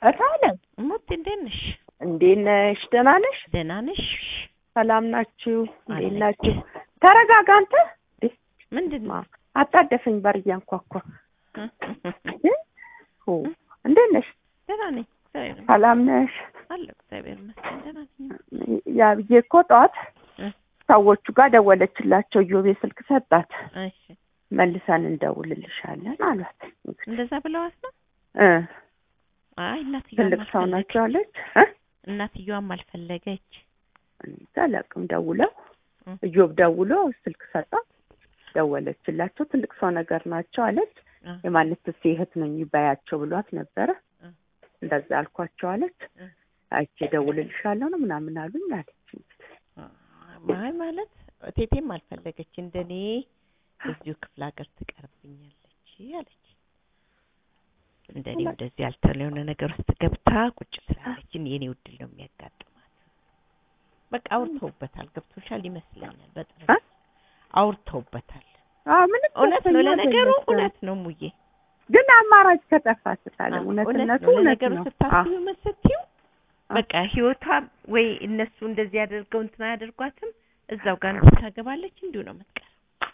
እታለም እሙት እንዴት ነሽ? እንዴት ነሽ? ደህና ነሽ? ደህና ነሽ? ሰላም ናችሁ? እንዴት አለች። ናችሁ? ተረጋጋ አንተ። ምንድን ነው? አጣደፈኝ በር እያንኳኳ እ? ኦ፣ እንዴት ነሽ? ደህና ነኝ። እግዚአብሔር ይመስገን ሰላም ነሽ? አለሁ። እግዚአብሔር ይመስገን ደህና ነኝ። ያ ብዬ እኮ ጠዋት እ? ሰዎቹ ጋር ደወለችላቸው። ኢዮቤ ስልክ ሰጣት። እሺ መልሰን እንደውልልሻለን አሏት። እንደዛ ብለዋት ነው? እ አይ እናትየዋም ትልቅ ሰው አልፈለገች። ናቸው አለች። እ? እናትየዋም አልፈለገች። እኔ እንጃ አላውቅም። ደውለው እ? እዮብ ደውሎ ስልክ ሰጣት። ደወለችላቸው። ትልቅ ሰው ነገር ናቸው አለች። እ? የማንትስ እህት ነኝ ባያቸው ብሏት ነበረ። እ? እንደዛ አልኳቸው አለች። እ? አይቼ ደውልልሻለሁ ነው ምናምን አሉኝ አለች። አይ ማለት ቴቴም አልፈለገች። እንደኔ እዚሁ ክፍለ ሀገር ትቀርብኛለች አለች። እንደኔ እንደዚህ ያልተለ የሆነ ነገር ውስጥ ገብታ ቁጭ ስላለች የኔ ውድል ነው የሚያጋጥማት። በቃ አውርተውበታል። ገብቶሻል ይመስለኛል። በጣም እ? አውርተውበታል። አዎ ምንም እውነት ነው፣ ደስተኛ ለነገሩ አይደለችም። እውነት ነው ሙዬ። ግን አማራጭ ከጠፋ ስታለ አዎ፣ እውነትነቱ ነው። እውነት ለነገሩ ነው። ስታስቢው ምን ስትይው አዎ። በቃ ህይወቷ ወይ እነሱ እንደዚህ ያደርገው እንትን አያደርጓትም እዛው ጋር እንትን ታገባለች። እንዲሁ ነው የምትቀር።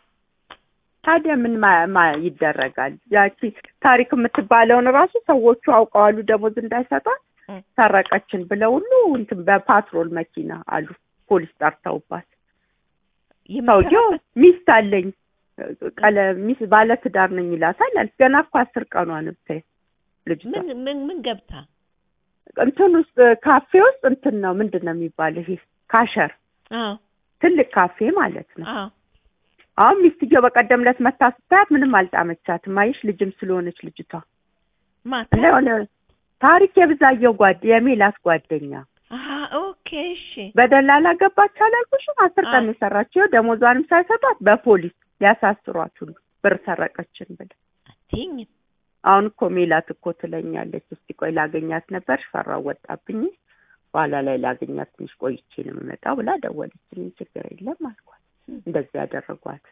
ታዲያ ምን ማ- ማ- ይደረጋል? ያቺ ታሪክ የምትባለውን ራሱ ሰዎቹ አውቀዋሉ ደሞዝ እንዳይሰጧት እ። ሰረቀችን ብለው ሁሉ እንትን በፓትሮል መኪና አሉ ፖሊስ ጠርተውባት ሰውየው የምትሰራበት ሚስት አለኝ ቀለ ሚስት ባለ ትዳር ነኝ ይላታል አለች። ገና እኮ አስር ቀኗ ነው ብታይ ልጅቷ ምን ምን ምን ገብታ እንትን ውስጥ ካፌ ውስጥ እንትን ነው ምንድን ነው የሚባለው ይሄ ካሸር አዎ ትልቅ ካፌ ማለት ነው። አዎ አሁን ሚስትየው በቀደም ዕለት መታ ስታያት ምንም አልጣመቻትም። አየሽ ልጅም ስለሆነች ልጅቷ ማታ እና የሆነ ታሪክ የብዛየው ጓድ የሜላት ጓደኛ አሀ ኦኬ እሺ በደላላ ገባች አላልኩሽም? አስር ቀን አዎ። የሰራችው ደሞዟንም ሳይሰጧት በፖሊስ ሊያሳስሯት ሁሉ ብር ሰረቀችን ብለ አትይኝ አሁን እኮ ሜላት እኮ ትለኛለች። እስቲ ቆይ ላገኛት ነበር ፈራው ወጣብኝ፣ በኋላ ላይ ላገኛት ትንሽ ቆይቼ ነው የምመጣው ብላ ደወለችልኝ። ችግር የለም አልኳት። እንደዚህ ያደረጓት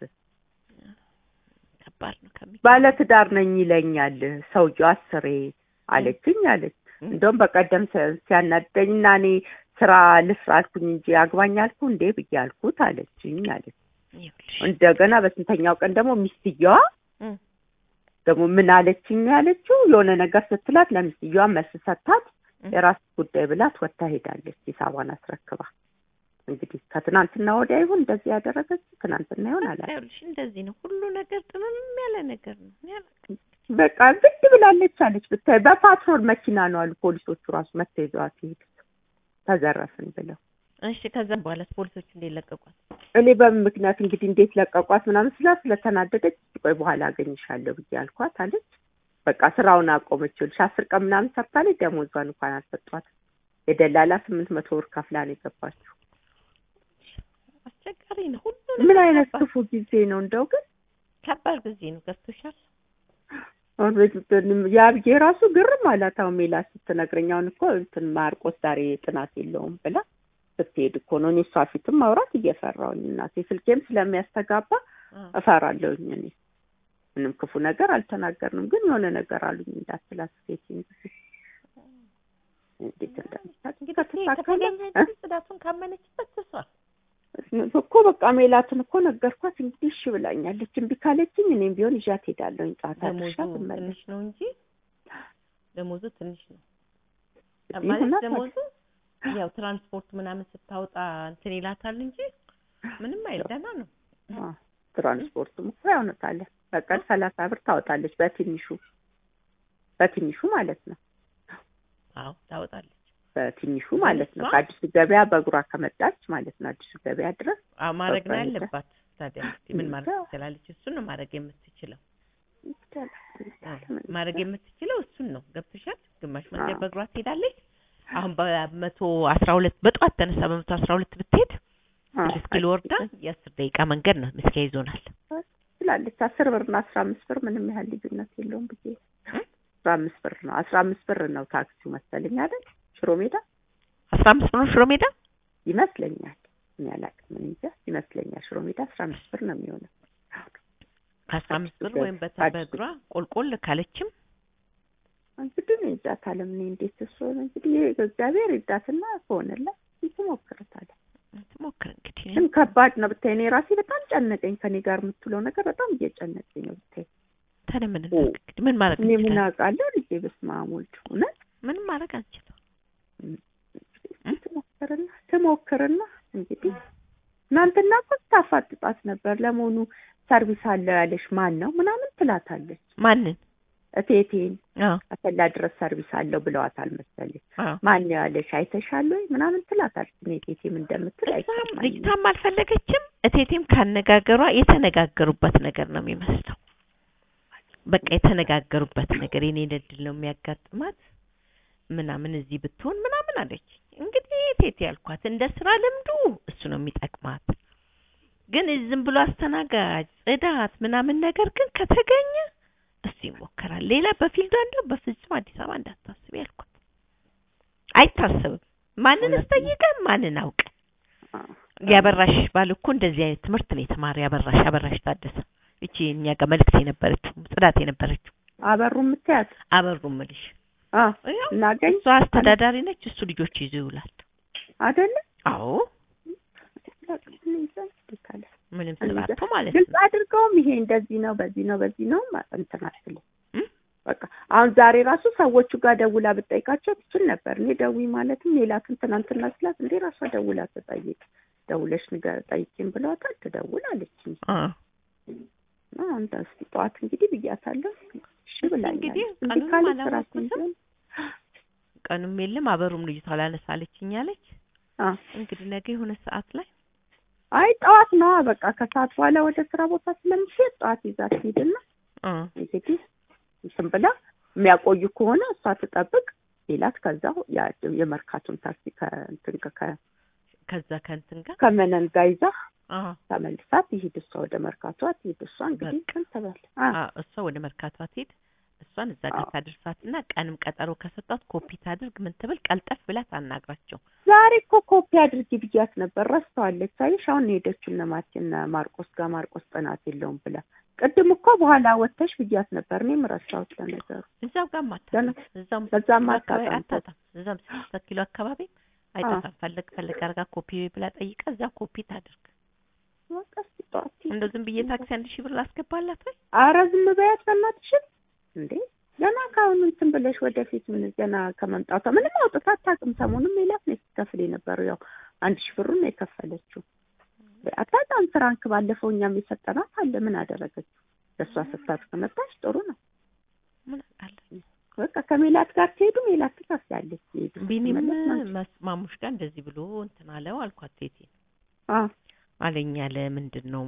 ከባድ ነው ከሚ ባለትዳር ነኝ ይለኛል ሰውየው አስሬ አለችኝ አለች። እ? እንደውም በቀደም ሲ- ሲያናደኝ እና እኔ ስራ ልስራ አልኩኝ እንጂ አግባኝ አልኩ እንዴ ብዬ አልኩት አለችኝ አለች። ይኸውልሽ እንደገና በስንተኛው ቀን ደግሞ ሚስትየዋ እ ደግሞ ምን አለችኝ ያለችው የሆነ ነገር ስትላት ለሚስትየዋ መልስ ሰታት እ የራስ ጉዳይ ብላት ወጥታ ሄዳለች። ሂሳቧን አስረክባ እንግዲህ ከትናንትና ወዲያ ይሁን እንደዚህ ያደረገች ትናንትና ይሁን አላውቅም። ይኸውልሽ እንደዚህ ነው ሁሉ ነገር ጥምም ያለ ነገር ነው። እኔ አላውቅም። በቃ ግድ ብላለች አለች። ብታይ በፓትሮል መኪና ነው አሉ ፖሊሶቹ ራሱ መጥተው ይዘዋት ይሄዱት ተዘረፍን ብለው። እሺ ከዛም በኋላ ፖሊሶቹ እንዴት ለቀቋት? እኔ በምን ምክንያት እንግዲህ እንዴት ለቀቋት ምናምን ስላት ስለተናደደች ቆይ በኋላ አገኝሻለሁ ብዬ አልኳት አለች። በቃ ስራውን አቆመች። ይኸውልሽ አስር ቀን ምናምን ሰርታለች። ደሞዟን እንኳን አልሰጧትም። የደላላ ስምንት መቶ ብር ከፍላ ነው የገባችው። አስቸጋሪ ነው ሁሉ ምን ነገር አይነት ከባድ- ክፉ ጊዜ ነው እንደው ግን ከባድ ጊዜ ነው። ገብቶሻል? አሁን በዚህ- ያ ብዬ ራሱ ግርም አላት። አሁን ሜላት ስትነግረኝ አሁን እኮ እንትን ማርቆስ ዛሬ ጥናት የለውም ብላ ስትሄድ እኮ ነው። እኔ እሷ ፊትም ማውራት እየፈራሁኝ እናቴ ስልኬም ስለሚያስተጋባ አዎ። እፈራለሁኝ። እኔ ምንም ክፉ ነገር አልተናገርንም፣ ግን የሆነ ነገር አሉኝ እንዳትላት ሴት እንግዲህ እንዴት እንደምታውቅ እንግዲህ ከተሳካለ ከተገኘ እ? ጽዳቱን ካመነችበት እሷ እኮ በቃ ሜላትን እኮ ነገርኳት። እንግዲህ እሺ ብላኛለች። እምቢ ካለችኝ እኔም ቢሆን ይዣት ሄዳለሁኝ። ጣት ደሞዙ አድርሻት እመለስ ትንሽ ነው እንጂ ደሞዙ ትንሽ ነው እንግዲህ ማለት ይሆናል። ደሞዙ ያው ትራንስፖርት ምናምን ስታወጣ እንትን ይላታል እንጂ ምንም አይል ደህና ነው። አዎ፣ ትራንስፖርቱም እኮ ያውነታለ በቀን ሰላሳ ብር ታወጣለች በትንሹ በትንሹ ማለት ነው። አዎ ታወጣለች። በትንሹ ማለት ነው። እሷ? ከአዲሱ ገበያ በእግሯ ከመጣች ማለት ነው አዲሱ ገበያ ድረስ አዎ ማድረግ ነው በቃ ያለባት። ታዲያ እንግዲህ ምን ማድረግ እንጃ። ትችላለች? እሱን ነው ማድረግ የምትችለው። ይቻላል፣ ይቻላል፣ ምን ማድረግ ይቻላል። የምትችለው እሱን ነው። ገብቶሻል? ግማሽ መንገድ አዎ። በእግሯ ትሄዳለች። አሁን በመቶ አስራ ሁለት በጠዋት ተነሳ በመቶ አስራ ሁለት ብትሄድ አዎ፣ ስድስት ኪሎ ወርዳ የአስር ደቂቃ መንገድ ነው ምስኪያ ይዞናል። ትችላለች። አስር ብር እና አስራ አምስት ብር ምንም ያህል ልዩነት የለውም ብዬ እ? አስራ አምስት ብር ነው አስራ አምስት ብር ነው ታክሲው መሰለኝ አይደል? ሽሮ ሜዳ አስራ አምስት ብር ነው ሽሮ ሜዳ ይመስለኛል። እኔ አላውቅም፣ እኔ እንጃ ይመስለኛል። ሽሮ ሜዳ አስራ አምስት ብር ነው የሚሆነው። ከአስራ አምስት ብር አዲሱ ወይም በተ ገበያ- በእግሯ ቆልቆል ካለችም እንግዲህ እኔ እርዳታ ለምን እንዴት እሱ እንግዲህ እግዚአብሔር ይርዳትና ከሆነላት ትሞክርታለች። ትሞክር እንግዲህ ግን ከባድ ነው ብታይ። እኔ ራሴ በጣም ጨነቀኝ። ከኔ ጋር የምትውለው ነገር በጣም እየጨነቀኝ ነው ብታይ። ታዲያ ምን እናድርግ እንግዲህ ምን ማድረግ እኔ ምን እንችላለን? አውቃለሁ ልጄ። በስመ አብ ወልድ እውነት ምንም ማድረግ አንችልም። ትሞክርና ትሞክርና እንግዲህ እናንተና እኮ ስታፋጥጣት ነበር። ለመሆኑ ሰርቪስ አለው ያለሽ ማን ነው ምናምን ትላታለች። ማንን? እቴቴን አዎ አሰላ ድረስ ሰርቪስ አለው ብለዋታል መሰለኝ። አዎ ማን ነው ያለሽ አይተሻል ወይ ምናምን ትላታለች። እኔ እቴቴም እንደምትል እሷም አይሰማኝም። ልጅቷም አልፈለገችም። እቴቴም ካነጋገሯ የተነጋገሩበት ነገር ነው የሚመስለው። በቃ የተነጋገሩበት ነገር የኔ እድል ነው የሚያጋጥማት ምናምን እዚህ ብትሆን ምናምን አለች። እንግዲህ እቴቴ ያልኳት እንደ ስራ ልምዱ እሱ ነው የሚጠቅማት። ግን ዝም ብሎ አስተናጋጅ፣ ጽዳት ምናምን ነገር ግን ከተገኘ እሱ ይሞከራል። ሌላ በፊልዷ እንደው በፍጹም አዲስ አበባ እንዳታስብ ያልኳት። አይታሰብም። ማንን እውነት ነው። ስጠይቀ ማንን አውቀ አዎ። ያበራሽ ባል እኮ እንደዚህ አይነት ትምህርት ነው የተማረ። ያበራሽ አበራሽ ታደሰ እቺ እኛ ጋር መልዕክት የነበረችው ጽዳት የነበረችው አበሩ የምትያት አበሩ ምልሽ አዎ ያው እናገኝ እሷ አስተዳዳሪ ነች፣ እሱ ልጆች ይዞ ይውላል። አይደለ አዎ ካለ ምንም ስላቶ ማለት ግልጽ ነው። አድርገውም ይሄ እንደዚህ ነው በዚህ ነው በዚህ ነው ማ- እንትን አትልም። እም? በቃ አሁን ዛሬ ራሱ ሰዎቹ ጋር ደውላ ብጠይቃቸው ትችል ነበር። እኔ ደዊ ማለትም ሌላትን ትናንትና ስላት እንዴ ራሷ ደውላ ትጠይቅ ደውለሽ ንገር ጠይቂም ብለዋታል። ትደውል አለችኝ። አ እና አንተ እስኪ ጠዋት እንግዲህ ብያታለሁ። እሺ ብላኛለች። እንግዲህ እምቢ ቀኑንም ካለች ራሴን አላወቅኩትም። ቢሆን ቀኑም የለም አበሩም ልጅቷ ላነሳለችኝ አለች። አ እንግዲህ ነገ የሆነ ሰዓት ላይ አይ ጠዋት ነዋ በቃ ከሰዓት በኋላ ወደ ስራ ቦታ ስለምትሄድ ጠዋት ይዛት ሂድና አ እንግዲህ እንትን ብላ የሚያቆዩ ከሆነ እሷ ትጠብቅ ሌላት ከዛው ያ- የመርካቱን ታክሲ ከእንትን ከ- ከ- ከዛ ከእንትን ጋር ከመነን ጋር ይዛ አ ተመልሳ ትሂድ እሷ ወደ መርካቷ ትሂድ እሷ እንግዲህ በቃ። ቀን ተባለ አ እሷ ወደ መርካቷ ትሄድ እሷን እዛ ጋር አዎ። ታደርሳትና ቀንም ቀጠሮ ከሰጧት ኮፒ ታድርግ ምን ትብል ቀልጠፍ ብላ ታናግራቸው። ዛሬ እኮ ኮፒ አድርጊ ብያት ነበር ረስተዋለች ሳይሽ አሁን ነው የሄደችው እነ ማርቴ እነ ማርቆስ ጋር ማርቆስ ጥናት የለውም ብላ ቅድም እኮ በኋላ ወጥተሽ ብያት ነበር እኔም ረሳሁት ለነገሩ እዛው ጋር ማታጣም ገና እዛው በዛም አካባቢ አታጣም። አታጣም። እዛም ስድስት ኪሎ አካባቢ አይጠፋም። ፈለግ ፈለግ አድርጋ ኮፒ ብላ ጠይቃ እዛ ኮፒ ታድርግ። በቃ እስኪ ጠዋት ትሂድ። እንደው ዝም ብዬ ታክሲ አንድ ሺህ ብር ላስገባላት ወይ አረ ዝም በያት በእናትሽን እንዴ ገና ከአሁኑ እንትን ብለሽ ወደፊት ምን ገና ከመምጣቷ ምንም አውጥታ አታውቅም። ሰሞኑን ሜላት ነው ስትከፍል የነበረው ያው አንድ ሺህ ብሩን ነው የከፈለችው። አታጣም ፍራንክ ባለፈው እኛም የሰጠናት አለ ምን አደረገችው? ለእሷ ስታት ከመጣች ጥሩ ነው። ምን አውቃለሁ። በቃ ከሜላት ጋር ትሄዱ ሜላት ትከፍላለች። ይሄዱ ቢኒም ስትመለስ ማለት ነው። መስ- ማሙሽ ጋር እንደዚህ ብሎ እንትን አለው አልኳት። ቴቴ አዎ አለኝ አለ ምንድን ነው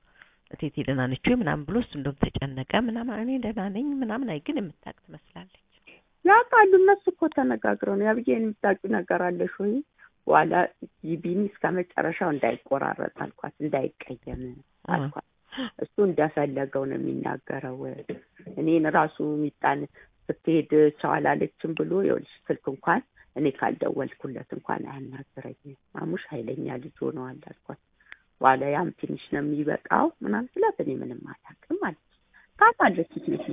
ቴቴ ደህና ነች ወይ ምናምን ብሎ እሱ እንደውም ተጨነቀ ምናምን። እኔ ደህና ነኝ ምናምን። አይ ግን የምታውቅ ትመስላለች። ያውቃሉ እነሱ እኮ ተነጋግረው ነው ያብዬ የምታውቂው ነገር አለሽ ወይ በኋላ ቢኒ እስከ መጨረሻው እንዳይቆራረጥ አልኳት እንዳይቀየም አልኳት እሱ እንደፈለገው ነው የሚናገረው እኔን ራሱ ሚጣን ስትሄድ ቻው አላለችም ብሎ ይኸውልሽ ስልክ እንኳን እኔ ካልደወልኩለት እንኳን አያናግረኝም ማሙሽ ኃይለኛ ልጅ ሆነዋል አልኳት በኋላ ያም ትንሽ ነው የሚበቃው ምናምን ስላት እኔ ምንም አላውቅም አለች ታውቃለች ቴቴ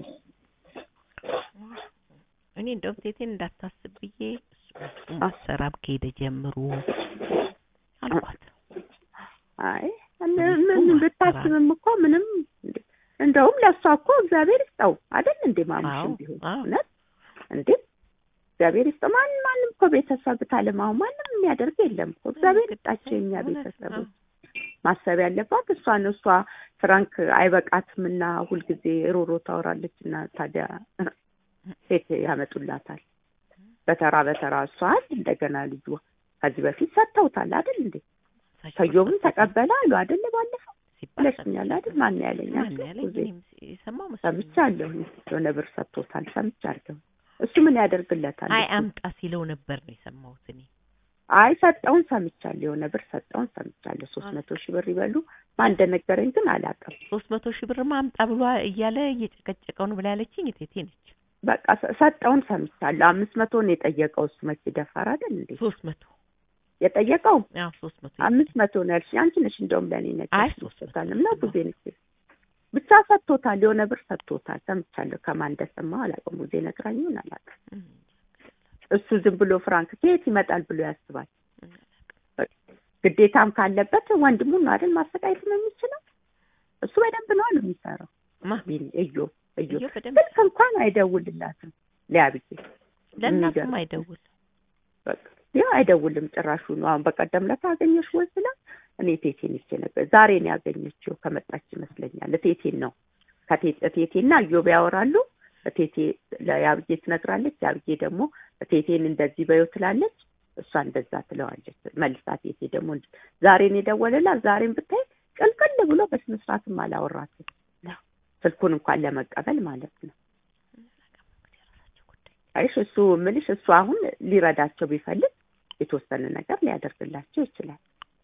እኔ እንደውም ቴቴን እንዳታስብ ብዬ እሱ ሰራም ከሄደ ጀምሮ አልኳት። አይ ምን ብታስብም እኮ ምንም እንደውም ለእሷ እኮ እግዚአብሔር ይስጠው አይደል እንዴ ማሙሽም ቢሆን አዎ። እውነት እንዴ እግዚአብሔር ይስጠው ማን ማንም እኮ ቤተሰብ ታለማው ማንም የሚያደርግ የለም እኮ እግዚአብሔር ይስጣቸው የኛ ቤተሰቦች ማሰብ ያለባት እሷ ነው እሷ ፍራንክ አይበቃትም እና ሁልጊዜ ሮሮ ታወራለች እና ታዲያ ሴት ያመጡላታል በተራ በተራ እሷ አንድ እንደገና ልጇ ከዚህ በፊት ሰጥተውታል አይደል እንዴ ሰዮብም ተቀበለ አሉ አይደል ባለፈው ብለሽኛል አይደል ማን ያለኝ ማን አንቺ ያለኝ ጊዜ እኔም የሰማው መስሎኝ ሰምቻለሁ የሆነ ብር ሰጥቶታል ሰምቻለሁ እሱ ምን ያደርግለታል አይ እሱ? አምጣ ሲለው ነበር ነው የሰማሁት እኔ። አይ ሰጠውን ሰምቻለሁ የሆነ ብር ሰጠውን ሰምቻለሁ ሶስት መቶ ሺህ ብር ይበሉ ማን እንደነገረኝ ግን አላውቅም ሶስት መቶ ሺህ ብርማ አምጣ ብሎ እያለ እየጨቀጨቀው ነው ብላ ያለችኝ እቴቴ ነች። በቃ ሰ- ሰጠውን ሰምቻለሁ አምስት መቶ ነው የጠየቀው እሱ መቼ ደፋር አይደል እንዴ ሶስት መቶ የጠየቀው አዎ ሶስት መቶ አምስት መቶ ነው ያልሽኝ አንቺ ነሽ እንደውም ለእኔ አይ ነገር ሶስት መቶ ሰጣንም ነው ጊዜ ነች ብቻ ሰጥቶታል፣ የሆነ ብር ሰጥቶታል። ሰምቻለሁ። ከማን እንደሰማሁ አላውቅም። ሙዜ ነግራኝን አላውቅም። እሱ ዝም ብሎ ፍራንክ ከየት ይመጣል ብሎ ያስባል። ግዴታም ካለበት ወንድሙን ነው አይደል ማሰቃየት ነው የሚችለው። እሱ በደንብ ነው ነው የሚሰራው። ማ እዮ እዮ እዮ በደንብ ስልክ እንኳን አይደውልላትም ሊያብዬ ለእናቱም አይደውል በቃ ያው አይደውልም ጭራሹ ነው። አሁን በቀደም ዕለት አገኘሽ ወይ ስላት እኔ ቴቴን ይቼ ነበር ዛሬ ነው ያገኘችው ከመጣች ይመስለኛል። ቴቴን ነው ከቴቴና እዮብ ያወራሉ። ቴቴ ለያብዬ ትነግራለች። ያብዬ ደግሞ ቴቴን እንደዚህ በይው ትላለች። እሷ እንደዛ ትለዋለች መልሳ። ቴቴ ደግሞ ዛሬን የደወለላት ዛሬን ብታይ ቅልቅል ብሎ በስነ ስርዓትም አላወራትም ስልኩን እንኳን ለመቀበል ማለት ነው። አይሽ እሱ ምልሽ እሱ አሁን ሊረዳቸው ቢፈልግ የተወሰነ ነገር ሊያደርግላቸው ይችላል።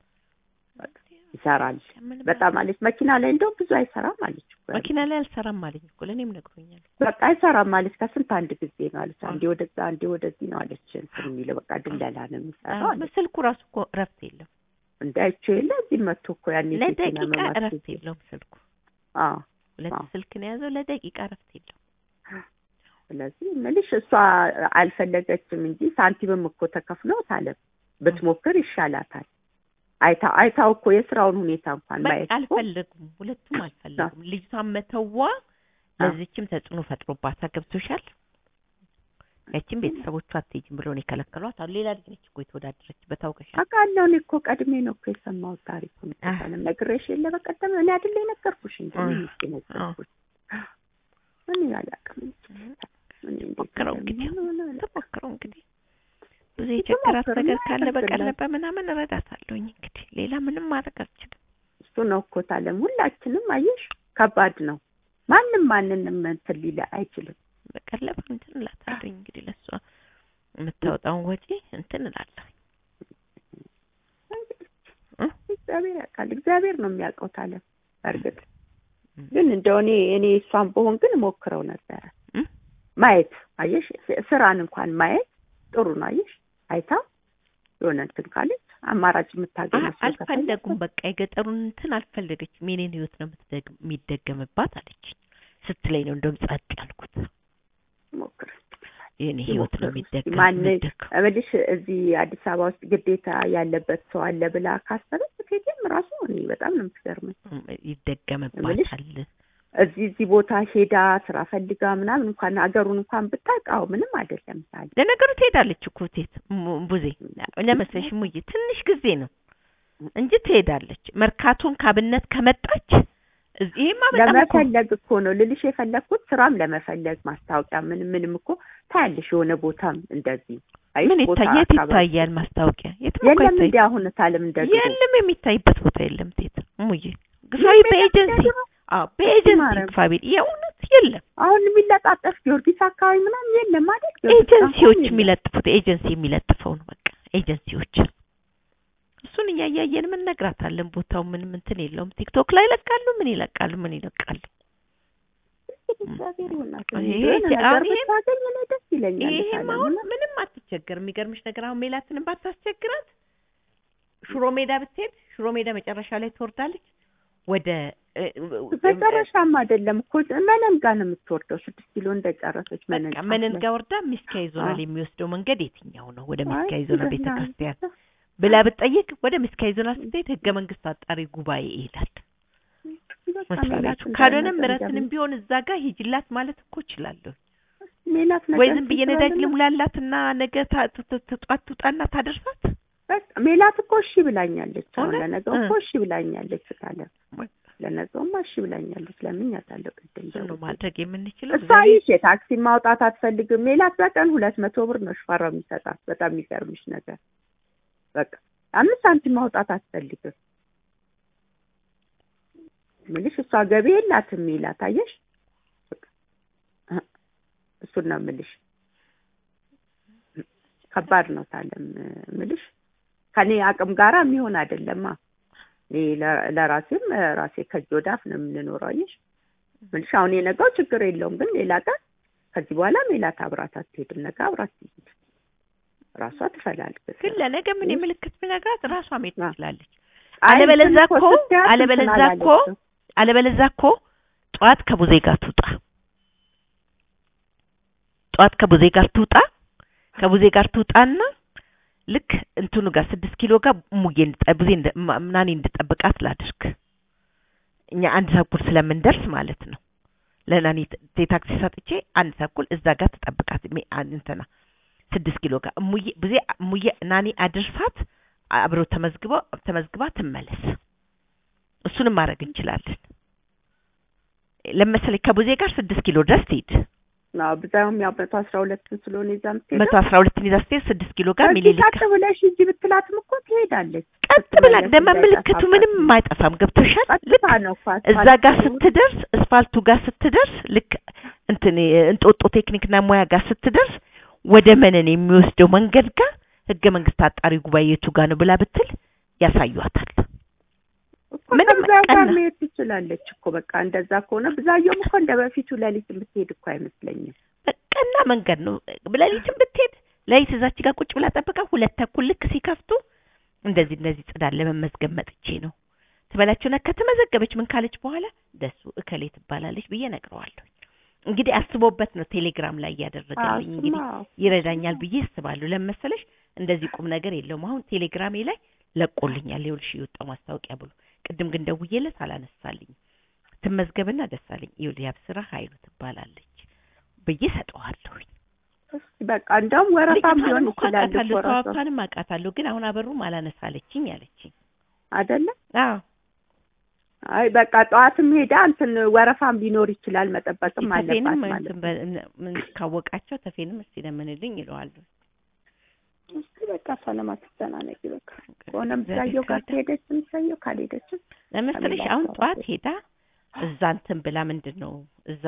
ይሰራል በጣም አለች። መኪና ላይ እንደውም ብዙ አይሰራም አለች። መኪና ላይ አልሰራም አለኝ እኮ ለእኔም ነግሮኛል። በቃ አይሰራም አለች። ከስንት አንድ ጊዜ ነው አለች። አንዴ ወደዛ አንዴ ወደዚህ ነው አለች። እንትን የሚለው በቃ ድለላ ነው የሚሰራው አለች። ስልኩ ራሱ እኮ እረፍት የለም። እንዳይቸው የለ እዚህ መጥቶ እኮ ያኔ ለደቂቃ እረፍት የለውም ስልኩ። አዎ ሁለት ስልክ ነው የያዘው። ለደቂቃ እረፍት የለውም። ስለዚህ ምልሽ እሷ አልፈለገችም እንጂ ሳንቲምም እኮ ተከፍሎት አለ ብትሞክር ይሻላታል። አይታ አይታው እኮ የስራውን ሁኔታ እንኳን ማየት በቃ አልፈለጉም፣ ሁለቱም አልፈለጉም። ልጅቷን መተዋ ለዚችም ተጽዕኖ ፈጥሮባታ ገብቶሻል። ያቺን ቤተሰቦቿ አትሄጂም ብሎ ነው የከለከሏት። አሁን ሌላ ልጅ ነች እኮ የተወዳደረችበት አውቀሻል። አውቃለሁ። እኔ እኮ ቀድሜ ነው እኮ የሰማሁት ታሪኩን። ተሰለም ነግሬሽ የለ በቀደም እኔ አይደለ የነገርኩሽ እንጂ ሚስቴ ነገርኩሽ። እኔ አላውቅም። ሞክረው እንግዲህ ተሞክረው እንግዲህ ብዙ የቸገራት ነገር ካለ በቀለበ ምናምን እረዳታለሁኝ። እንግዲህ ሌላ ምንም ማድረግ አልችልም። እሱ ነው እኮ ታለም ሁላችንም አየሽ፣ ከባድ ነው። ማንም ማንንም እንትን ሊል አይችልም። በቀለበ እንትን እላታለሁኝ። እንግዲህ ለእሷ የምታወጣውን ወጪ እንትን እላለሁ። እግዚአብሔር ያውቃል። እግዚአብሔር ነው የሚያውቀው ታለም። በእርግጥ ግን እንደው እኔ እኔ እሷን በሆን ግን ሞክረው ነበረ ማየት አየሽ፣ ስራን እንኳን ማየት ጥሩ ነው። አየሽ አይታ የሆነ እንትን ካለች አማራጭ የምታገኝ አልፈለጉም። በቃ የገጠሩን እንትን አልፈለገችም። የኔን ህይወት ነው የሚደገምባት አለች ስትለኝ ነው እንደውም ጸጥ ያልኩት። ሞክር የኔ ህይወት ነው የሚደገም ማን እምልሽ እዚህ አዲስ አበባ ውስጥ ግዴታ ያለበት ሰው አለ ብላ ካሰበች ሴትም ራሱ እኔ በጣም ነው የምትገርመኝ። ይደገምባታል እዚህ እዚህ ቦታ ሄዳ ስራ ፈልጋ ምናምን እንኳን ሀገሩን እንኳን ብታውቃው ምንም አይደለም። ታለ ለነገሩ ትሄዳለች እኮ ቴት ቡዜ ለመሰለሽ ሙዬ ትንሽ ጊዜ ነው እንጂ ትሄዳለች። መርካቶን ካብነት ከመጣች ይሄማ በጣም ለመፈለግ እኮ ነው ልልሽ የፈለግኩት ስራም ለመፈለግ ማስታወቂያ ምንም ምንም እኮ ታያለሽ። የሆነ ቦታም እንደዚህ ምን ይታያል? የት ይታያል ማስታወቂያ? የትም እኮ የለም እንደ አሁን ታለም እንደዚህ የለም የሚታይበት ቦታ የለም። ቴት ሙዬ ግፋዊ በኤጀንሲ አዎ በኤጀንሲ ፋቢል የእውነት የለም። አሁን የሚለጣጠፍ ጊዮርጊስ አካባቢ ምናምን የለም ማለት ኤጀንሲዎች የሚለጥፉት ኤጀንሲ የሚለጥፈው ነው በቃ ኤጀንሲዎች። እሱን እያያየን ምን ነግራታለን። ቦታው ምንም እንትን የለውም። ቲክቶክ ላይ ይለቃሉ፣ ምን ይለቃሉ፣ ምን ይለቃሉ። ይሄም አሁን ምንም አትቸገር። የሚገርምሽ ነገር አሁን ሜላትንም ባታስቸግራት ሽሮ ሜዳ ብትሄድ ሽሮ ሜዳ መጨረሻ ላይ ትወርዳለች ወደ መጨረሻም አይደለም እኮ መነን ጋር ነው የምትወርደው። ስድስት ኪሎ እንደጨረሰች መነን መነን ጋር ወርዳ ሚስኪያ ይዞናል የሚወስደው መንገድ የትኛው ነው? ወደ ሚስኪያ ይዞናል ቤተ ክርስቲያን ብላ ብትጠይቅ ወደ ሚስኪያ ይዞናል ስትሄድ ህገ መንግስት አጣሪ ጉባኤ ይሄዳል መስሪያ ቤቱ። ካልሆነም ምረትንም ቢሆን እዛ ጋር ሂጅላት ማለት እኮ እችላለሁ። ወይ ዝም ብዬ ነዳጅ ልሙላላትና ነገ ጧት ትውጣና ታደርሳት። ሜላት እኮ እሺ ብላኛለች። አሁን ለነገው እኮ እሺ ብላኛለች ካለ ለነገውማ እሺ ብላኛለች። ለምን ያታለው ቅድም ነው ማድረግ የምንችለው። እሷ ይሽ የታክሲ ማውጣት አትፈልግም። ሜላት በቀን ሁለት መቶ ብር ነው ሽፈራው የሚሰጣት። በጣም የሚገርምሽ ነገር በቃ አምስት ሳንቲም ማውጣት አትፈልግም። ምልሽ እሷ ገቢ የላትም ሜላት አየሽ። እሱን ነው ምልሽ። ከባድ ነው ታለም ምልሽ ከኔ አቅም ጋራ የሚሆን አይደለማ። እኔ ለራሴም ራሴ ከእጅ ወዳፍ ነው የምንኖረው። አየሽ ምልሽ አሁን የነገው ችግር የለውም፣ ግን ሌላ ቀን ከዚህ በኋላ ሜላት አብራት አትሄድም። ነገ አብራት ትሄድ ራሷ ትፈላልግ። ግን ለነገ ምን የምልክት ብነግራት ራሷ መሄድ ትችላለች። አለበለዛ እኮ አለበለዛ እኮ አለበለዛ እኮ ጠዋት ከቡዜ ጋር ትውጣ ጠዋት ከቡዜ ጋር ትውጣ ከቡዜ ጋር ትውጣና ልክ እንትኑ ጋር ስድስት ኪሎ ጋር ሙዬ እንድጠ- ቡዜ እንደ- ማ- ምናኔ እንድጠብቃት ላድርግ እኛ አንድ ተኩል ስለምንደርስ ማለት ነው ለናኒ ት- የታክሲ ሰጥቼ አንድ ተኩል እዛ ጋር ትጠብቃት ሜ- አ- እንትና ስድስት ኪሎ ጋር እሙዬ ቡዜ እሙዬ ናኒ አድርሳት አብረው ተመዝግበው ተመዝግባ ትመለስ እሱንም ማድረግ እንችላለን ለመሰለኝ ከቡዜ ጋር ስድስት ኪሎ ድረስ ትሄድ አዎ ብዛውም ያው መቶ አስራ ሁለትን ስለሆነ ይዛ የምትሄደው መቶ አስራ ሁለትን ይዛ ስትሄድ ስድስት ኪሎ ጋር ከዚህ ሚኒሊክ ቀጥ ብለሽ ሂጂ ብትላትም እኮ ትሄዳለች። ቀጥ ብላ ስትመለስ ደመ ምልክቱ እንዳይጠፋባት ምንም የማይጠፋም ገብቶሻል ልክ ቀጥታ ነው እኮ እዛ አስፋልት ጋር ሲሆን ስትደርስ እስፋልቱ ጋር ስትደርስ ልክ እንትን እንጦጦ ቴክኒክና ሙያ ጋር ስትደርስ ወደ መነን የሚወስደው መንገድ ጋር ህገ መንግስት አጣሪ ጉባኤ የቱ ጋር ነው ብላ ብትል ያሳዩታል። እኮ ምንም ከብዛው ጋር ቀና- መሄድ ትችላለች እኮ በቃ እንደዛ ከሆነ ብዛየውም እኮ እንደ በፊቱ ሌሊት የምትሄድ እኮ አይመስለኝም። ቀና መንገድ ነው። ሌሊትም ብትሄድ ሌሊት እዛች ጋር ቁጭ ብላ ጠብቃ ሁለት ተኩል ልክ ሲከፍቱ እንደዚህ እንደዚህ ጽዳት ለመመዝገብ መጥቼ ነው ትበላቸውና ከተመዘገበች ምን ካለች በኋላ ደሱ እከሌ ትባላለች ብዬ ነግረዋለሁ። እንግዲህ አስቦበት ነው ቴሌግራም ላይ እያደረገልኝ እንግዲህ ይረዳኛል ብዬ አስባለሁ። ለመሰለሽ እንደዚህ ቁም ነገር የለውም። አሁን ቴሌግራሜ ላይ ለቆልኛል። ይኸውልሽ የወጣው ማስታወቂያ ብሎ ቅድም ግን ደውዬለት አላነሳልኝ። ትመዝገብና ደስ አለኝ። ይኸውልህ ያብስራ ኃይሉ ትባላለች ብዬ ሰጠዋለሁኝ። እስኪ በቃ እንደውም ወረፋም ሊሆን ልጅቷንም እኮ ይችላል አውቃታለሁ፣ እኮ ራሷ ተዋብቷንም አውቃታለሁ። ግን አሁን አበሩም አላነሳለችኝ አለችኝ። አይደለ? አዎ አይ በቃ ጠዋትም ሄዳ እንትን ወረፋም ሊኖር ይችላል መጠበቅም አለባት ተፌንም ማለት እንትን ነው። በ- ምን ካወቃቸው ተፌንም እስቲ ለምንልኝ ይለዋለሁ። እስኪ በቃ ሰላም አትጨናነቂ። በቃ ከሆነም ብዛየው ጋር ከሄደችም ሰየው ካልሄደችም ለመሰለሽ ከሌላ አሁን ሰው ጠዋት ጋር ሄዳ እዛ እንትን ብላ ምንድን ነው እዛ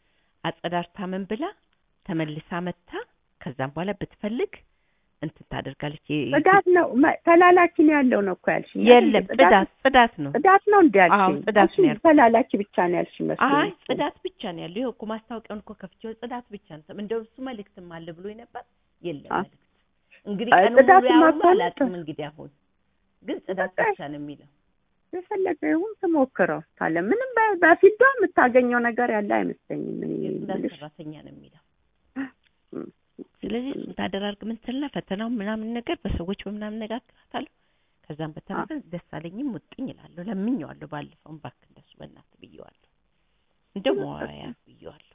አጸዳርታ ምን ብላ ተመልሳ መታ ከዛም በኋላ ብትፈልግ እንትን ታደርጋለች። የ- ጽዳት ነው መ- ተላላኪ ነው ያለው ነው እኮ ያልሽኝ። የለም ጽዳት ጽዳት ነው። ጽዳት ነው እንደ አዎ ያልሽኝ። ጽዳት አንቺ ነው ያልኩት። ተላላኪ ብቻ ነው ያልሽኝ መስሎኝ አይ እኮ። ጽዳት ብቻ ነው ያለው። ይኸው እኮ ማስታወቂያውን እኮ ከፍቼው ጽዳት ብቻ ነው። እንደው እሱ መልእክትም አለ ብሎ ነበር። የለም አ- መልእክት እንግዲህ አይ ቀኑ ሙሉ ጽዳትማ ያውም ከሆነ አላውቅም። እንግዲህ አሁን ግን ጽዳት በቃ ብቻ ነው የሚለው። የፈለገ ይሁን ትሞክረው ካለ ምንም በ- በፊልዷ የምታገኘው ነገር ያለ አይመስለኝም። እኔ የጽዳት የምልሽ ሰራተኛ ነው የሚለው። እም፣ ስለዚህ እሱን ታደራርግ ምን ትልና ፈተናው ምናምን ነገር በሰዎች በምናምን ነጋግራታለሁ። ከዛም በተረፈ ደስ አለኝም ሙጥኝ እላለሁ። ለምኜዋለሁ። ባለፈውም እባክህ እንደሱ በእናትህ ብዬዋለሁ። እንደው መዋያ ብዬዋለሁ።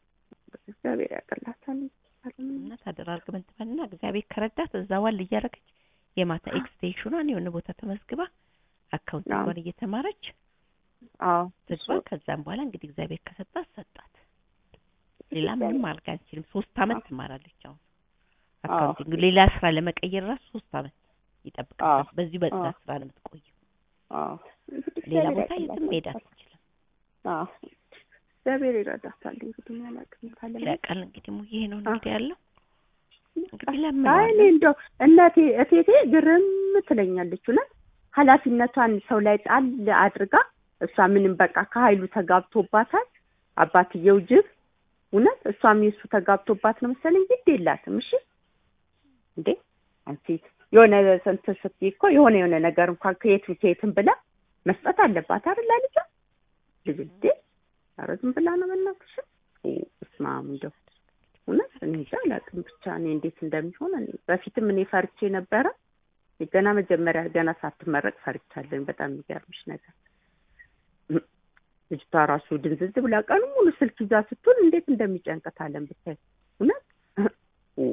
እግዚአብሔር ያቀላታል። እና ታደራርግ ምን ትበልና እግዚአብሔር ከረዳት እዛ ዋል እያደረገች የማታ ኤክስቴንሽኗን የሆነ ቦታ ተመዝግባ አካውንቲንጓን እየተማረች አዎ ትግባ። ከዛም በኋላ እንግዲህ እግዚአብሔር ከሰጣት ሰጣት። ሌላ ምንም አድርጋ አንችልም። ሶስት አመት ትማራለች አሁን አካውንቲንግ። ሌላ ስራ ለመቀየር ራሱ ሶስት አመት ይጠብቃል። በዚሁ በጽዳት ስራ ነው የምትቆየው። አዎ ሌላ ቦታ የትም መሄድ አትችልም። አዎ እግዚአብሔር ይረዳታል። እንግዲህ ያላቅም ካለ ይላቃል እንግዲህ ሙዬ ይሄ ነው እንግዲህ ያለው እንግዲህ አይ እኔ ለምነዋለሁ። እንደው እናቴ እቴቴ ግርም ትለኛለች እውነት ኃላፊነቷን ሰው ላይ ጣል አድርጋ እሷ ምንም በቃ ከሀይሉ ተጋብቶባታል። አባትየው ጅብ እውነት እሷም የሱ ተጋብቶባት ነው መሰለኝ ግድ የላትም። እሺ እንዴ አንቺ የሆነ ስንት ስትይ እኮ የሆነ የሆነ ነገር እንኳን ከየትም ከየትም ብላ መስጠት አለባት አይደል ልጇ ልጅ እንዴ ኧረ ዝም ብላ ነው በእናትሽ እስማ እንደው እውነት እኔ እንጃ አላውቅም። ብቻ እኔ እንዴት እንደሚሆን እኔ በፊትም እኔ ፈርቼ ነበረ። ገና መጀመሪያ ገና ሳትመረቅ ፈርቻለኝ። በጣም የሚገርምሽ ነገር እም፣ ልጅቷ ራሱ ድንዝዝ ብላ ቀኑ ሙሉ ስልክ ይዛ ስትሆን እንዴት እንደሚጨንቀታለን ብታይ እውነት ኦ፣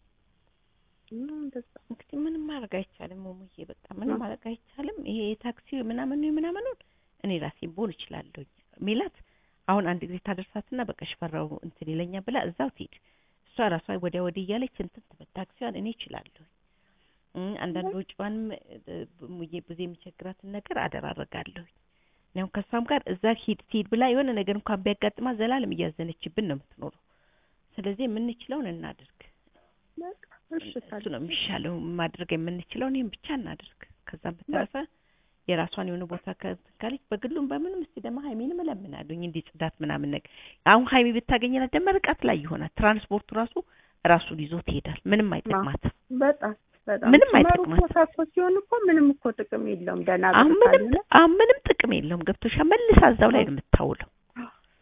እና እንደዛ እንግዲህ ምንም ማድረግ አይቻልም ሙሙዬ፣ በቃ ምንም ማድረግ አይቻልም። ይሄ የታክሲ ምናምኑ ምናምኑን እኔ ራሴ ቦል እችላለሁ። ሚላት አሁን አንድ ጊዜ ታደርሳትና በቃ ሽፈራው እንትን ይለኛ ብላ እዛው ትሄድ። እሷ ራሷ ወዲያ ወዲህ እያለች እንትን ትበል። ታክሲዋን እኔ እችላለሁ። እም፣ አንዳንድ ወጪዋንም እ፣ ሙዬ ብዙ የሚቸግራትን ነገር አደራረጋለሁ። ያው ከሷም ጋር እዛ ሂድ ትሂድ ብላ የሆነ ነገር እንኳን ቢያጋጥማት ዘላለም እያዘነችብን ነው የምትኖረው። ስለዚህ የምንችለውን እናድርግ። በቃ እሺ እሱ ነው የሚሻለው። ማድረግ የምንችለውን ይህን ብቻ እናድርግ። ከዛም በተረፈ የራሷን የሆነ ቦታ ከእንትን ካለች በግሉም በምንም እስቲ ደግሞ ሀይሚንም እለምናለሁኝ እንዲህ ጽዳት ምናምን ነገር አሁን ሀይሚ ብታገኘናት ደግሞ ርቀት ላይ ይሆናል። ትራንስፖርቱ ራሱ ራሱን ይዞ ትሄዳል። ምንም አይጠቅማትም። በጣም በጣም ምንም መሩ አይጠቅማትም። ቦታ እኮ ሲሆን እኮ ምንም እኮ ጥቅም የለውም። ደህና አሁን ብር ምንም ካልሆነ አሁን ምንም ጥቅም የለውም። ገብቶሻል። መልሳ እዛው ላይ ነው የምታውለው።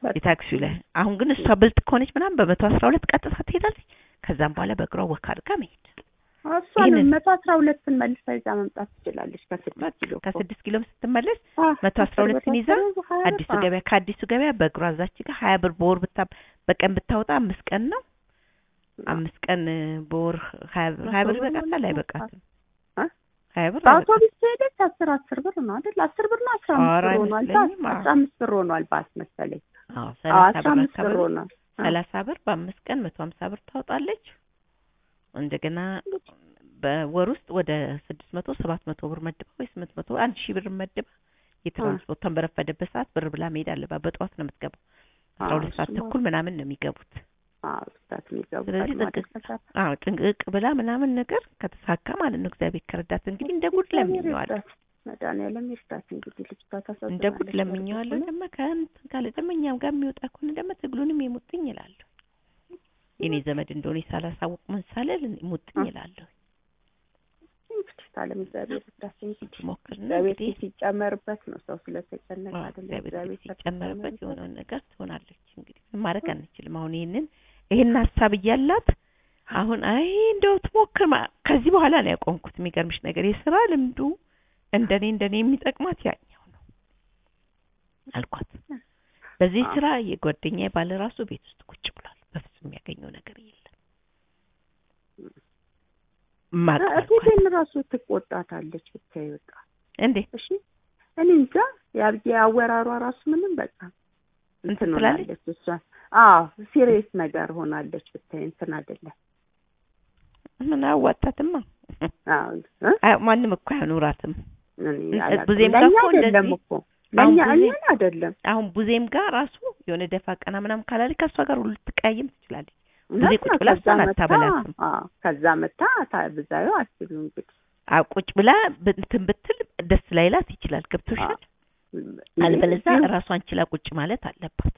በቃ የታክሲው ላይ አሁን ግን እሷ ብልጥ ከሆነች ምናምን በመቶ አስራ ሁለት ቀጥታ ትሄዳለች። ከዛም በኋላ በእግሯ ወክ አድርጋ መሄድ እሷን ይህንን- መቶ አስራ ሁለትን መልሳ ይዛ መምጣት ትችላለች። ከስድስት ኪሎ እኮ። ከስድስት ኪሎም ስትመለስ አዎ፣ መቶ አስራ ሁለትን ይዛ አስር ሀያ ብር፣ አዲሱ አዎ። ገበያ ከአዲሱ ገበያ በእግሯ እዛች ጋር ሀያ ብር በወር ብታ በቀን ብታወጣ አምስት ቀን ነው። አምስት ቀን እ፣ በወር ሀያ ብር ሀያ ብር መቶ ብር ይበቃታል ማለት ነው። አይበቃትም? አ? ሀያ ብር አይበቃትም? በአውቶቡስ ከሄደች አስር አስር ብር ነው አይደል? አስር ብር ነው አስራ አምስት ኧረ ብር ሆኗል። አይመስለኝም። ባስ አስራ አምስት ብር ሆኗል ባስ መሰለኝ። አዎ አዎ ሰላሳ አስራ ብር አምስት ብር አካባቢ ሆኗል። አዎ። ሰላሳ ብር በአምስት ቀን መቶ ሀምሳ ብር ታወጣለች። እንደገና በወር ውስጥ ወደ ስድስት መቶ ሰባት መቶ ብር መድባ ወይ ስምንት መቶ አንድ ሺህ ብር መድባ የትራንስፖርቷን በረፈደበት ሰዓት ብር ብላ መሄድ አለባት። በጠዋት ነው የምትገባው። አስራ አዎ፣ ሁለት ሰዓት እሱማ ተኩል ምናምን ነው የሚገቡት። አዎ ሰዓት የሚገቡ ስለዚህ ቀድማ ጥንቅቅ ደርሰሻል። አዎ ጥንቅቅ ብላ ምናምን ነገር ከተሳካ ማለት ነው እግዚአብሔር ከረዳት እንግዲህ እንደ ጉድ ለምኜዋለሁ ይርዳት፣ መድኃኒዓለም ይርዳት። እንግዲህ ልጅቷ ታሳዝናለች። እንደ ጉድ ለምኜዋለሁ። ደግሞ ከእንትን ካለ ደግሞ እኛም ጋር የሚወጣ ከሆነ ደግሞ ትግሉንም የሙጥኝ ይላለሁ። የኔ ዘመድ እንደሆነ ሳላሳውቅ ምን ሳልል ሙጥኝ ይላለሁ። እንግዲህ ካለም እግዚአብሔር ይርዳት እንጂ ሞክርና እግዚአብሔር እንግዲህ ሲጨመርበት ነው ሰው ስለተጨነቀ አዎ፣ አይደለም። እግዚአብሔር እግዚአብሔር ሲጨመርበት ከተጨመረበት የሆነውን ነገር ትሆናለች። እንግዲህ ምን ማድረግ አንችልም። አሁን ይሄንን ይሄን ሀሳብ እያላት አሁን አይ እንደው ትሞክር ማ- ከዚህ በኋላ ነው ያቆምኩት። የሚገርምሽ ነገር የስራ ልምዱ እንደኔ እንደኔ የሚጠቅማት ያኛው ነው አልኳት። በዚህ አዎ። ስራ የጓደኛ ባለ ራሱ ቤት ውስጥ ቁጭ ብሏል። በፍጹም የሚያገኘው ነገር የለም። ማቅ አልኳት። እቴቴን ራሱ ትቆጣታለች ብታይ በቃ እንዴ እሺ እኔ እንጃ ያብዬ አወራሯ ራሱ ምንም በቃ እንትን እንትን ትላለች? ሆናለች እሷ አዎ ሲሪየስ ነገር ሆናለች ብታይ እንትን አይደለም ምን አዋጣትማ። አዎ እ? አይ ማንም እኮ አይኖራትም። እኔ እ- አላውቅም። ብዙም ጋር ለእኛ እኮ አይደለም እንደዚህ- እኮ ለእኛ አሁን ብዙ- እኛን አይደለም አሁን ቡዜም ጋር ራሱ የሆነ ደፋ ቀና ምናምን ካላለች ከእሷ ጋር ሁሉ ልትቀያየም ትችላለች። ጊዜ እውነት ቁጭ ነው። ብላ ከዛ እሷን መታ አታበላትም። አዎ ከዛ መታ ብዛዩ አስቢው እንግዲህ አዎ ቁጭ ብላ ብ- እንትን ብትል ደስ ላይላት ይችላል። ገብቶሻል? አልበለዚያ ይሄ ራሷን ችላ ቁጭ ማለት አለባት።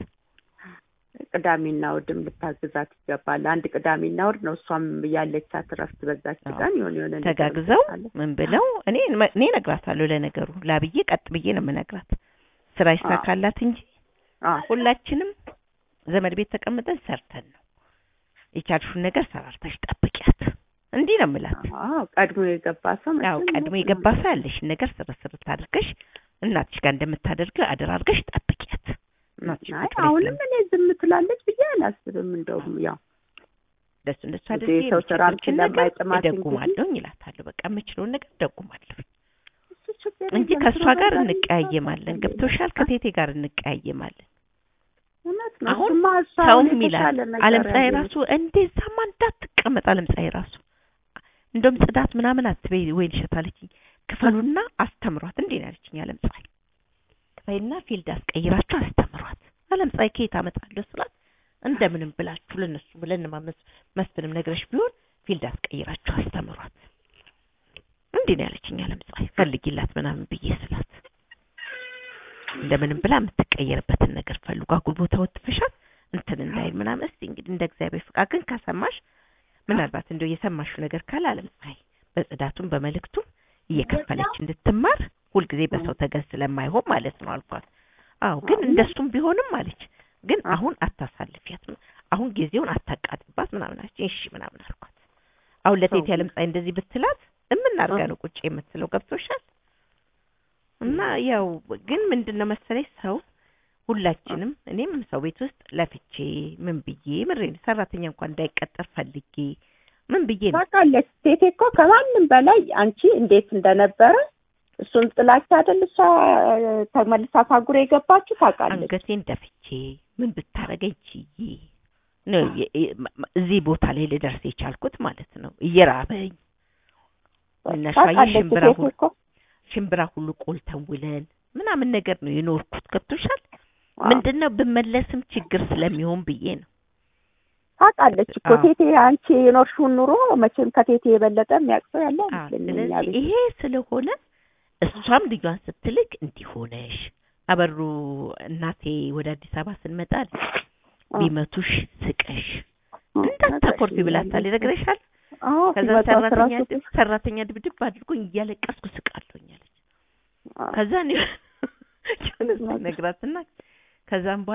ቅዳሜና እሑድም ልታግዛት ይገባል። አንድ ቅዳሜና እሑድ ነው እሷም ያለቻት እረፍት በዛች አዎ። ቀን የሆነ የሆነ ነገር ተጋግዘው ትሰጣለች። ምን ብለው እኔ እኔ እነግራታለሁ። ለነገሩ ላብዬ ቀጥ ብዬ ነው የምነግራት። ስራ ይሳካላት እንጂ አዎ ሁላችንም ዘመድ ቤት ተቀምጠን ሰርተን ነው የቻልሽውን ነገር ሰራርተሽ ጠብቂያት። እንዲህ ነው የምላት። አዎ ቀድሞ የገባ ሰው ያው መቼም ቀድሞ የገባ ሰው ያለሽን ነገር ስርስር አድርገሽ እናትሽ ጋር እንደምታደርገው አደራ አድርገሽ ጠብቂያት። እናትሽ አይ ቁጭ ብለሽ አሁንም እኔ ዝም ትላለች ብዬ አላስብም። እንደውም ያው እንደሱ እንደሱ ብዙ አድርጌ የሰው ስራም የምችለውን ነገር ስለማይጥማት እንግዲህ እደጉማለሁ ይላታለሁ። በቃ የምችለውን ነገር እደጉማለሁ እሱ ችግር እንጂ የለም። ከእሷ ስራ ጋር በዛ እንቀያየማለን። ገብቶሻል? ከቴቴ ጋር እንቀያየማለን። እውነት ነው። አሁን እሱማ እሷ ሰውም አሁን ይላል የተሻለ ነገር አለምፀሐይ ያገኘች ራሱ እንደዛማ እንዳትቀመጥ አለምፀሐይ ራሱ እንደውም ጽዳት ምናምን አትበይ ወይ ልሸት አለችኝ። ክፈሉና አስተምሯት እንዴ ነው ያለችኝ አለምፀሐይ። ክፈይና ፊልድ አስቀይራችሁ አስተምሯት። አለምፀሐይ ከየት አመጣለሁ ስላት እንደምንም ብላችሁ ለነሱ ብለን ማመስ መስፍንም ነግረሽ ቢሆን ፊልድ አስቀይራችሁ አስተምሯት እንዴ ነው ያለችኝ አለምፀሐይ። ፈልጊላት ምናምን ብዬ ስላት እንደምንም ብላ የምትቀየርበትን ነገር ፈልጉ። አጉል ቦታ ወጥፈሻት እንትን እንዳይል ምናምን። እስቲ እንግዲህ እንደ እግዚአብሔር ፍቃድ ግን ከሰማሽ ምናልባት እንደው የሰማሽው ነገር ካለ አለምፀሐይ በጽዳቱም በመልእክቱም እየከፈለች እንድትማር ሁልጊዜ በሰው ተገዝ ስለማይሆን ማለት ነው አልኳት። አዎ ግን እንደሱም ቢሆንም አለች ግን አሁን አታሳልፊያት፣ አሁን ጊዜውን አታቃጥባት ምናምን አለች። እሺ ምናምን አልኳት። አሁን ለቴቴ አለምፀሐይ እንደዚህ ብትላት እምናርጋ ነው ቁጭ የምትለው ገብቶሻል? እና ያው ግን ምንድነው መሰለሽ ሰው ሁላችንም እኔም ሰው ቤት ውስጥ ለፍቼ ምን ብዬ ምሬን ሰራተኛ እንኳን እንዳይቀጠር ፈልጌ ምን ብዬ ነው ታውቃለች። ቴቴ እኮ ከማንም በላይ አንቺ እንዴት እንደነበረ እሱን ጥላቻ አይደል እሷ ተመልሳ ታጉር የገባችሁ ታውቃለች። አንገቴን ደፍቼ ምን ብታረገኝ ችዬ ነው የ- የ- እዚህ ቦታ ላይ ልደርስ የቻልኩት ማለት ነው። እየራበኝ ምናሻይ ታውቃለች ሽምብራ ቴቴ ሁሉ እኮ ሽምብራ ሁሉ ቆልተን ውለን ምናምን ነገር ነው የኖርኩት። ገብቶሻል? አዎ። ምንድነው ብመለስም ችግር ስለሚሆን ብዬ ነው። ታውቃለች እኮ አዎ። ቴቴ አንቺ የኖርሽውን ኑሮ መቼም ከቴቴ የበለጠ የሚያውቅ ሰው ያለ አዎ፣ አይመስለኝም እኛ ስለዚህ ቤት። ይሄ ስለሆነ እሷም ልጇን ስትልክ እንዲህ ሆነሽ አበሩ እናቴ ወደ አዲስ አበባ ስንመጣ አለች፣ ቢመቱሽ ስቀሽ እንዳታኮርፊ ብላታል። ይነግረሻል። አዎ ከዛ ሲመጣ ሰራተኛ ስራሱ ድብ- ሰራተኛ ድብድብ አድርጎኝ እያለቀስኩ ስቃለሁኝ አለች። አዎ። ከዛ እኔ ነግራትና ከዛም በኋላ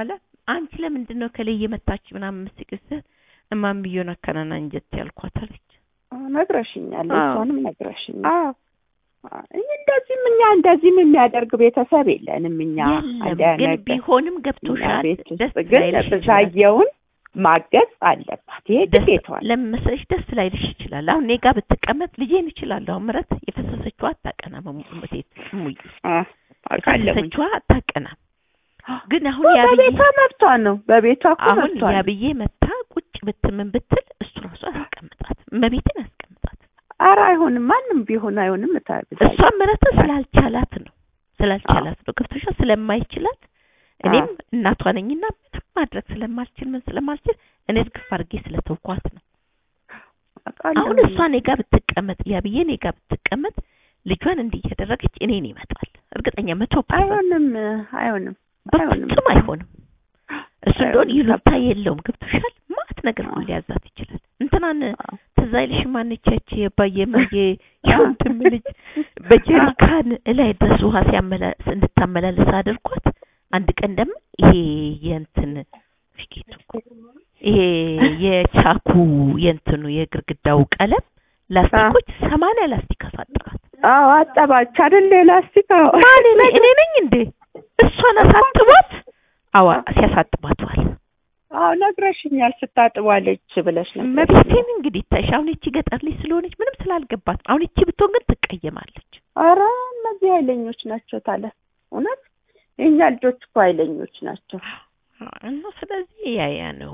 አንቺ ለምንድን ነው ከላይ የመታች ምናምን ምስቅስ እማምየውን አከናና እንጀት ያልኳት አለች። አዎ፣ ነግረሽኛል። አዎ። እሷንም ነግረሽኛል። አዎ አዎ፣ እንደዚህም እኛ እንደዚህም የሚያደርግ ቤተሰብ የለንም እኛ የለም አንዲያ ግን ነገር ቢሆንም እኛ ገብቶሻል። ቤት ውስጥ ደስ ግን ላይልሽ ይችላል። ብዛየውን ማገዝ አለባት። ይሄ ደስ ግዴታዋ ነው። ለምን መሰለሽ ደስ ላይልሽ ይችላል። አሁን እኔ ጋር ብትቀመጥ ልጄን እችላለሁ። አሁን ምረት የፈሰሰችዋ አታቀናም። እሙቴት እሙዬ አዎ፣ አውቃለሁኝ። የፈሰሰችዋ አታቀናም። ግን አሁን እኮ ያብዬ በቤቷ መብቷ ነው። በቤቷ እኮ አሁን መብቷ ነው። ያብዬ መታ ቁጭ ብትምን ብትል እሱ ራሱ አያስቀምጣት መቤትን ያስቀምጣት። ኧረ አይሆንም፣ ማንም ቢሆን አይሆንም። እታ- ብዛየው እሷ ምረትን ስላልቻላት ነው ስላልቻላት ነው ገብቶሻል። ስለማይችላት እኔም እናቷ ነኝና ምንም ማድረግ ስለማልችል ምን ስለማልችል እኔ እርግፍ አድርጌ ስለተውኳት ነው። አውቃለሁኝ። አሁን እሷ እኔ ጋር ብትቀመጥ ያብዬ እኔ ጋር ብትቀመጥ ልጇን እንዲህ እያደረገች እኔን ይመጣል። እርግጠኛ መቶ ፐርሰንት አይሆንም፣ አይሆንም፣ አይሆንም። በፍጹም አይሆንም። እሱ እንደሆን አይሆንም። ይሉታ የለውም ገብቶሻል። ማት ነገር ሁሉ ሊያዛት ይችላል። እንትናን አዎ። ትዝ አይልሽም? ማነቻች የባየ ማየ የወንድም ልጅ በጀሪካን እላይ ድረስ ውሃ ሲያመላ እንድታመላለስ አድርጓት። አንድ ቀን ደግሞ ይሄ የእንትን ፍቂቱ እኮ ይሄ የቻኩ የእንትኑ የግርግዳው ቀለም ላስቲኮች ሰማንያ ላስቲክ አሳጠራት። አዎ አጠባች አይደል? ላስቲክ አዎ። ማን እኔ እኔ ነኝ እንዴ? እሷን አሳጥቧት። አዋ ሲያሳጥቧት ዋል። አዎ ነግረሽኛል። ስታጥቧለች ብለሽ ነበር። መቤቴን እንግዲህ ታይሽ አሁን እቺ ገጠር ልጅ ስለሆነች ምንም ስላልገባት አሁን እቺ ብትሆን ግን ትቀየማለች። ኧረ እነዚህ ኃይለኞች ናቸው ታለ እውነት የእኛ ልጆች እኮ ኃይለኞች ናቸው። እና ስለዚህ ያያ ነው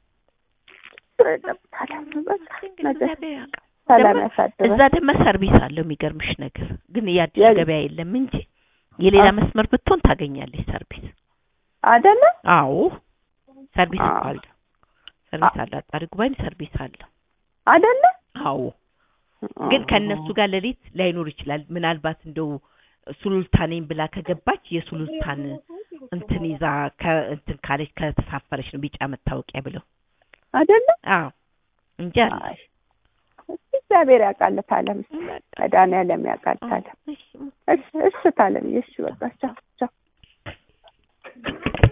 ታለ በቃ እንግዲህ ነገ እግዚአብሔር ያውቃል። ሰላም ደግሞ ያሳድረን። እዛ ደግሞ ሰርቪስ አለው የሚገርምሽ ነገር ግን የአዲስ የለ- ገበያ የለም እንጂ የሌላ አ- መስመር ብትሆን ታገኛለች ሰርቪስ። አይደለ? አዎ ሰርቪስ እኮ አ- አለው። ሰርቪስ አለ። አጣሪ ጉባኤም ሰርቪስ አለው። አይደለ? አዎ ግን ከእነሱ ጋር ሌሊት ላይኖር ይችላል። ምናልባት እንደው ሱሉልታ ነኝ ብላ ከገባች የሱሉልታን እንትን ይዛ ከእንትን ካለች ከተሳፈረች ነው ቢጫ መታወቂያ ብለው። አይደለ? አዎ እንጂ አለ። አይ እስኪ እግዚአብሔር ያውቃል ታለም በቃ መድኃኒዓለም ያውቃል ታለም። እሺ እሺ እሺ ታለም እሺ በቃ ቻው ቻው